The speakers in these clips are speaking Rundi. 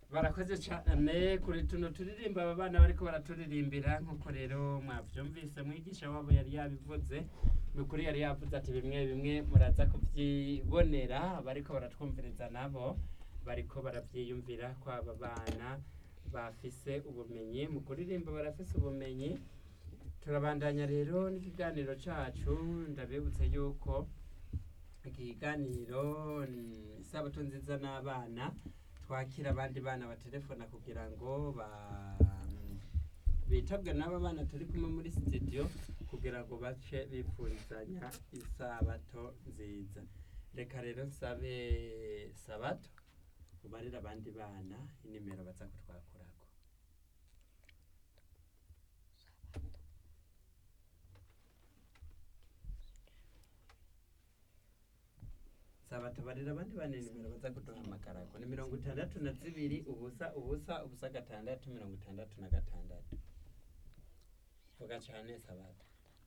barakoze cyane kuri tuno turirimba aba bana bariko baraturirimbira nk'uko rero mwavyumvise mwigisha wabo yari yabivuze ni ukuri yari yavuze ati bimwe bimwe muraza kuvyibonera bariko baratwumviriza nabo bariko baravyiyumvira ko aba bana bafise ubumenyi mu kuririmba barafise ubumenyi turabandanya rero n'ikiganiro cacu ndabibutse yuko ikiganiro ni isabato nziza n'abana twakira abandi bana batelefona kugira ngo ba bitabwe n'aba bana turi kumwe muri studio kugira ngo bace bifurizanya isabato nziza reka rero nsabe sabato ubarira abandi bana inimero baza kutwakurako sabato barira abandi bana inimero baza kuduhamagarako ni mirongo itandatu na zibiri ubusa ubusa ubusa gatandatu mirongo itandatu na gatandatu vuga cane sabato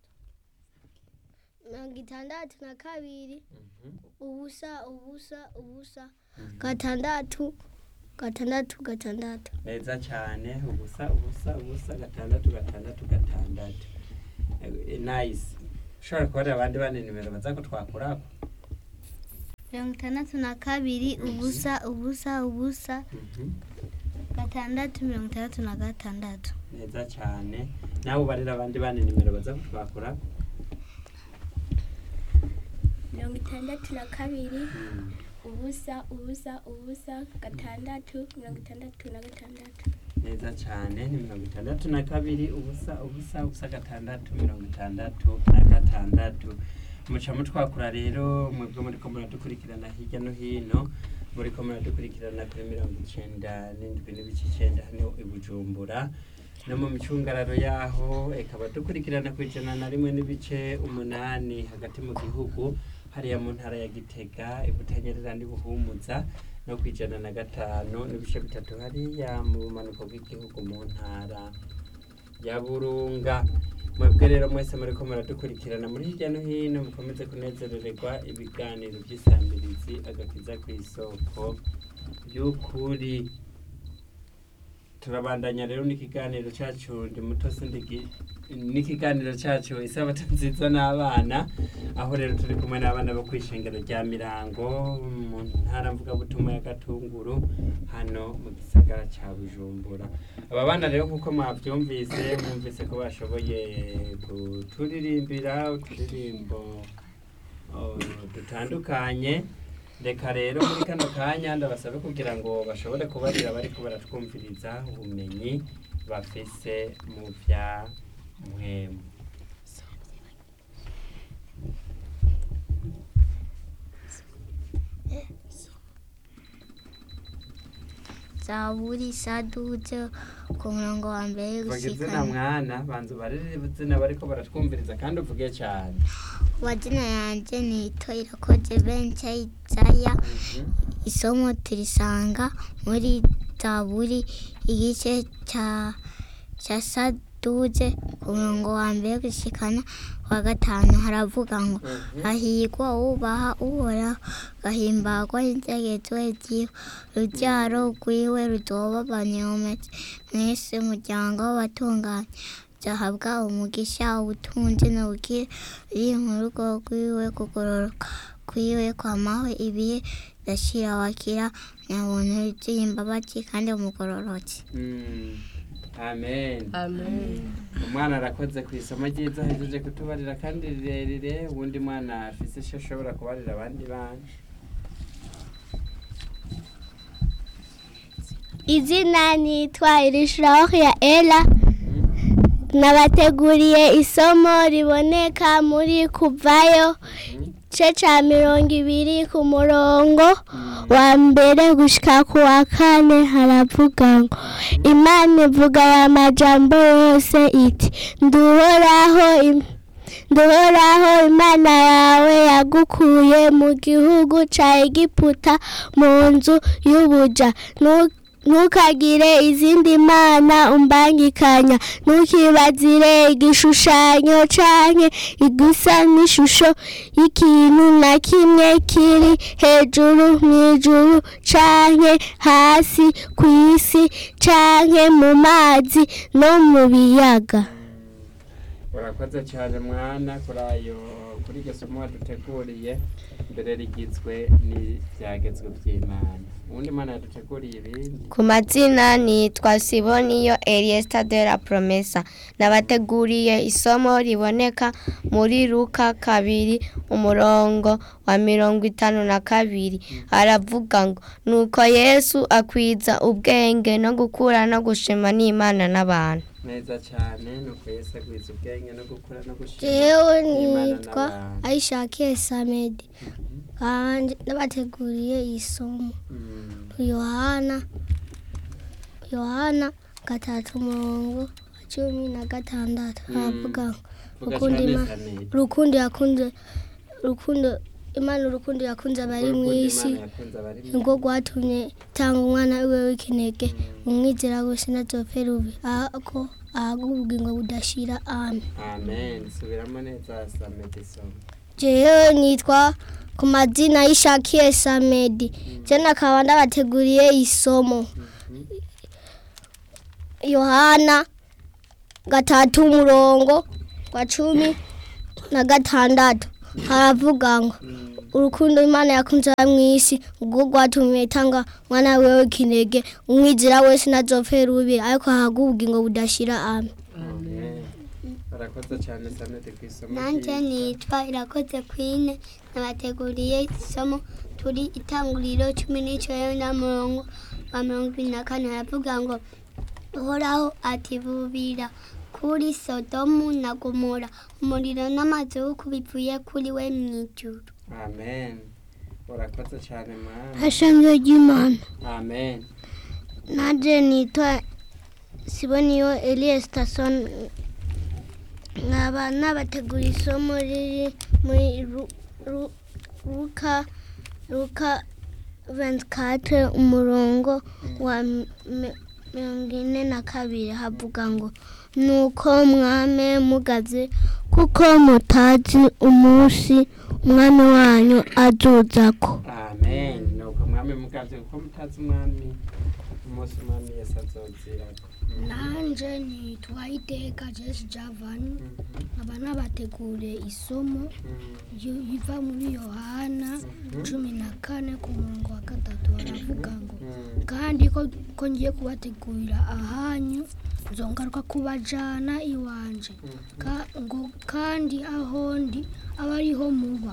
mirongo itandatu na kabiri Mhm. ubusa ubusa ubusa gatandatu gatandatu gatandatu neza cyane ubusa ubusa ubusa gatandatu gatandatu gatandatu Eh, nice ushobora kubarira abandi bana nimero baza kutwakurako mirongo itandatu na kabiri ubusa ubusa ubusa Mhm. gatandatu mirongo itandatu na gatandatu neza cyane nawe ubarira abandi bana nimero baza kutwakurako mirongo itandatu na kabiri Mm. ubusa ubusa ubusa gatandatu mirongo itandatu na gatandatu neza cyane ni mirongo itandatu na kabiri ubusa ubusa ubusa gatandatu mirongo itandatu na gatandatu muca mutwakura rero mwebwe muriko muradukurikirana hirya no hino muriko muradukurikirana kuri mirongo icenda n'indwi n'ibice icenda hano i bujumbura no mu micungararo yaho ikaba dukurikirana ku ijana na rimwe n'ibice umunani hagati mu gihugu hariya mu ntara ya gitega ibutanyerera n'ibuhumuza no ku ijana na gatanu n'ibice bitatu hariya mu bumanuko bw'igihugu mu ntara ya burunga mwebwe rero mwese muriko muradukurikirana muri hirya no hino mukomeze kunezerererwa ibiganiro by'isambirizi agakiza ku isoko y'ukuri turabandanya rero n'ikiganiro cyacu ndi muto sindigi n'ikiganiro cyacu isabato nziza n'abana aho rero turi kumwe n'abana bo kwishengero rya mirango mu ntara mvugabutumwa ya gatunguru hano mu gisagara cya bujumbura aba bana rero nk'uko mwabyumvise mwumvise ko bashoboye kuturirimbira uturirimbo oh, dutandukanye reka rero muri kano kanya ndabasabe kugira ngo bashobore kubarira bariko baratwumviriza ubumenyi bafise mu vya mpwemu zaburi saduje ku murongo wa mbere vuga izina gushikana mwana banza ubarire izina bariko baratwumviriza kandi uvuge cyane amazina yanjye ni ito irakoze benshi isaya Mhm. isomo turisanga muri zaburi igice cya cya saduje ku murongo wa mbere gushikana wa gatanu haravuga ngo Mhm. hahirwa ubaha uhoraho gahimbagwa n'integezo ziwe urubyaro rwiwe rudoba banyometse mwese umuryango w'abatunganye zahabwa umugisha ubutunzi n'ubukire biri mu rugo rwiwe kugororoka kwiwe kwamaho ibihe ndashira wakira nyabuntu yuzuye imbabazi kandi umugororotse Mm. amen amen umwana arakoze ku isomo ryiza ahejeje kutubarira kandi rirerire ubundi mwana afise icyo ashobora kubarira abandi bana izina nitwa irishiraho ya ela nabateguriye isomo riboneka muri kuvayo igice cya mirongo ibiri ku murongo wa mbere gushyika ku wa kane haravuga ngo imana ivuga aya majambo yose iti nduhoraho im- nduhoraho imana yawe yagukuye mu gihugu cya egiputa mu nzu y'ubuja Nu- ntukagire izindi mana umbangikanya ntukibazire igishushanyo canke igisa n'ishusho y'ikintu na kimwe kiri hejuru mw'ijuru canke hasi kw'isi canke mu mazi no mu biyaga urakoze cyane mwana kuri ayo kuri iryo somo waduteguriye mbere rigizwe n'ibyagezwe by'imana ubundi mana yaduteguriye ibindi ku mazina nitwa siboniyo eliesta de la promesa nabateguriye isomo riboneka muri luka kabiri umurongo wa mirongo itanu na kabiri aravuga ngo nuko yesu akwiza ubwenge no gukura no gushima n'imana n'abantu neza cyane nuko yesu agwiza ubwenge no gukura no gushima jewe n'Imana nitwa n'abantu. ayishakiye samedi kandi nabateguriye isomo Mm. yohana yohana gatatu umurongo wa cumi na gatandatu Mm. aravuga ngo Vuga Ukunda cyane Ima- cyane. urukundo yakunze urukundo imana urukundo yakunze abari mu Urukundo isi Imana yakunze abari mu nibwo rwatumye tanga umwana wiwe w'ikinege umwizera wese ntazopfe rubi ahubwo ahabwe ubugingo budashira amen amen subiramo neza samedi somo jewe nitwa ku mazina y'ishakiye samedi je nakaba ndabateguriye isomo yohana gatatu umurongo wa cumi na gatandatu haravuga ngo urukundo imana yakunze mu isi ubwo rwatumye itanga mwana wewe kinege umwizera wese ntazopfe rubi ariko ahabwe ubugingo budashira amen amen barakoze cyane samedi ku isomo nanjye ryiza. nitwa irakoze kwine nabateguriye isomo turi itanguriro cumi n'icyenda murongo wa mirongo ibiri na kane haravuga ngo uhoraho ati bubira kuri sodomu na gomora umuriro n'amazuku bivuye kuri we mu ijuru amen urakoze cyane mwana hashamyo ry'imana amen nanjye nitwa siboniyo eliya sitason nkaba nabategura isomo riri muri Ru- Ru- luka luka 24 umurongo wa mi- mirongo ine na kabiri havuga ngo nuko mwame mugaze kuko mutazi umunsi umwami wanyu azuzako amen nuko mwami mugavye kuko mutazi umwami umunsi umwami yesu azozirako nanje nitwa iteka jesi javani nkaba nabateguriye isomo ryo- riva muri yohana cumi na kane ku murongo wa gatatu baravuga ngo kandi ko ko ngiye kubategurira ahanyu nzongaruka kubajana iwanje Ka- ngo kandi aho ndi aba ariho muba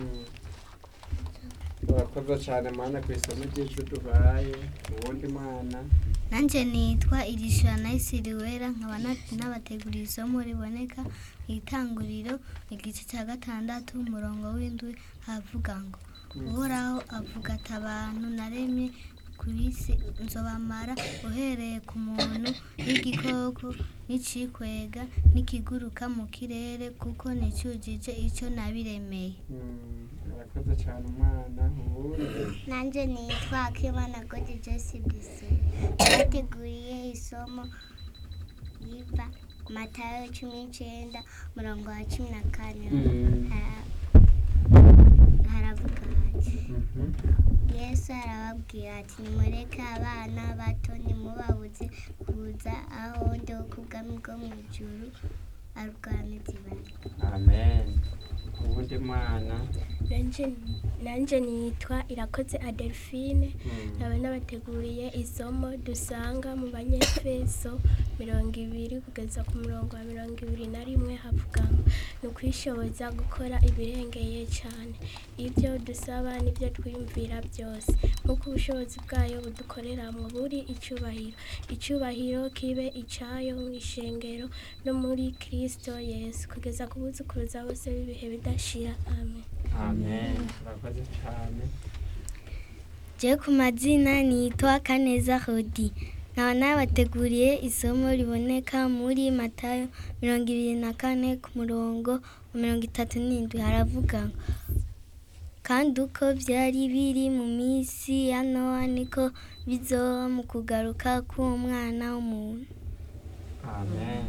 urakoze cyane mwana ku isomo ry'ijwi dubaye uwundi mwana nanjye nitwa irishura nayisiriwera nkaba na- nabateguriye isomo riboneka mu itanguriro igice cya gatandatu umurongo w'indwi havuga ngo uhoraho avuga ati abantu naremye ku isi nzobamara uhereye ku muntu n'igikoko n'icikwega n'ikiguruka mu kirere kuko nicyujije icyo nabiremeye Mm, urakoze cyane umwana uwundi nanjye nitwa akimana godi jesi bisi bateguriye isomo riva matayo cumi n'icyenda umurongo wa cumi na kane Mm. Hara- haravuga hati Mhm. yesu arababwira ati nimureke abana bato ntimubabuze kuza aho ndi ku bwami bwo mu ijuru arwamizi bari amen uwundi mwana Nanje nanje nitwa irakoze Adelphine Mm. nkaba nabateguriye isomo dusanga mu banyefeso mirongo ibiri kugeza ku murongo wa mirongo ibiri na rimwe havuga ngo ni ukwishoboza gukora ibirengeye cyane ibyo dusaba n'ibyo twiyumvira byose nk'uko ubushobozi bwayo budukorera mu buri icyubahiro icyubahiro kibe icyayo mu ishengero no muri kirisito yesu kugeza ku buzukuruza bose b'ibihe bidashira amen amen urakoze cyane je ku mazina nitwa kaneza hodi nkaba nabateguriye isomo riboneka muri matayo mirongo ibiri na kane ku murongo wa mirongo itatu n'indwi haravuga ngo kandi uko byari biri mu minsi ya nowa niko bizoba mu kugaruka k'umwana w'umuntu amen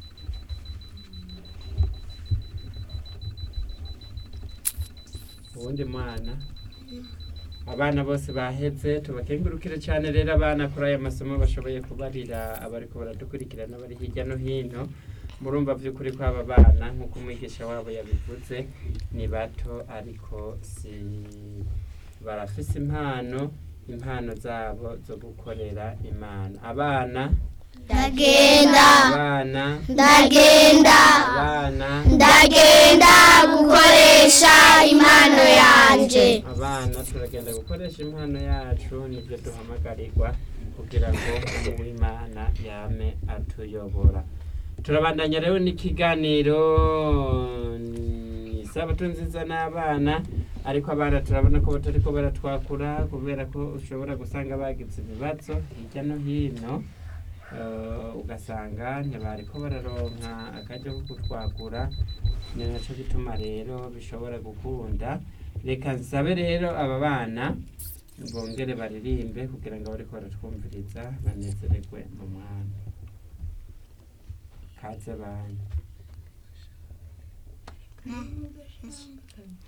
uwundi mwana abana bose baheze tubakengurukire cyane rero abana kuri aya masomo bashoboye kubarira abariko baradukurikirana bari hirya no hino murumva by'ukuri ko aba bana nk'uko umwigisha wabo yabivuze ni bato ariko si barafise impano impano zabo zo gukorera imana abana ndagenda abana ndagenda abana ndagenda gukoresha impano yanje abana turagenda gukoresha impano yacu nibyo duhamagarirwa kugira ngo uwimana yame atuyobora turabandanya rero n'ikiganiro ni isabato nziza n'abana ariko abana turabona ko batari ko baratwakura kubera ko ushobora gusanga bagize ibibazo hirya no hino Eh, ugasanga ntibari ko bararonka akajya ko kutwakura ni nacyo gituma rero bishobora gukunda reka nsabe rero aba bana bongere baririmbe kugira ngo abariko baratwumviriza banezererwe mu mwana kaze bana